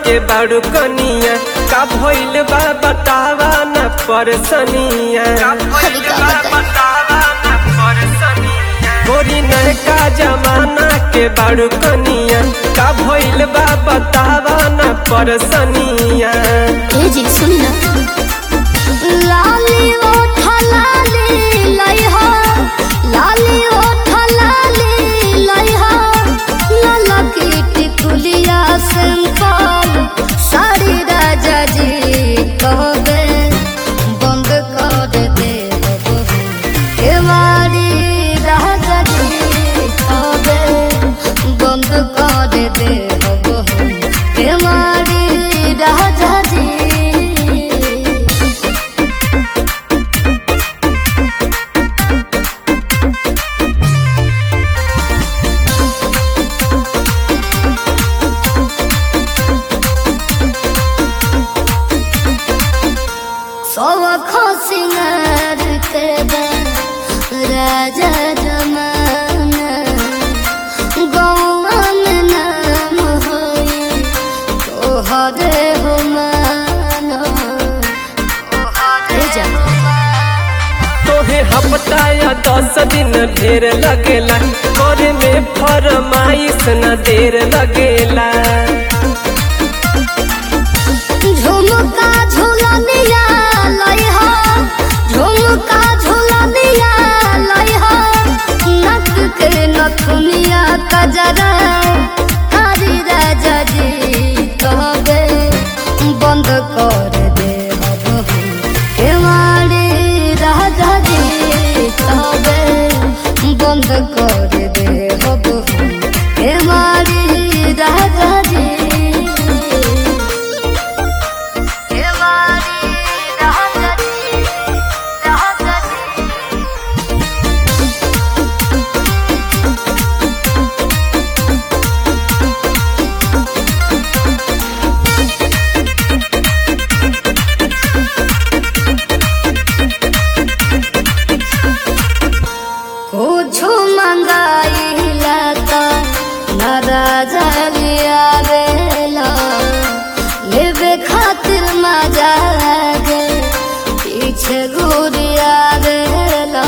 के बाड़ू कनिया का भइल बा बतावा न परसनिया अरे का बताई? गोरी नयका जमाना के बाड़ू कनिया का भइल बा बतावा न परसनिया ए जी सुनी ना लाली ओठ लाली लइहा लाली ओठ लाली लइहा लाला की टिकुलिया सिंपल साड़ी राजा जी कहबे बंद कर दे केवाड़ी राजा जी कहबे बंद कर दे केवाड़ी राजा जी सब खसिनार के बा राजा जमाना गौवा में नाम होई तोहरे हो मानो तोहरे जा तोहे हफ्ता या दस दिन ढेर लगेला करे में फरमाइश न देर लगेला झुमका झुलनिया लइहा झुमका झुलनिया लइहा नक के नथुनिया कजरा हरी राजा जी कहबे बंद कर दे केवाड़ी राजा जी कहबे बंद कर दे केवाड़ी राजा जी केवाड़ी राजा जी राजा जी कुछु मंगाइला त नाराज लिया बेला लेवे खातिर मजा गे पीछे घूरिया बेला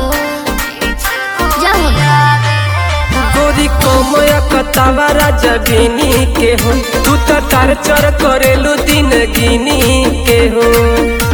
गोरी कोमया कतावा राजा बिनी के हो तू तो टार्चर करेलू दिन गिनी के हो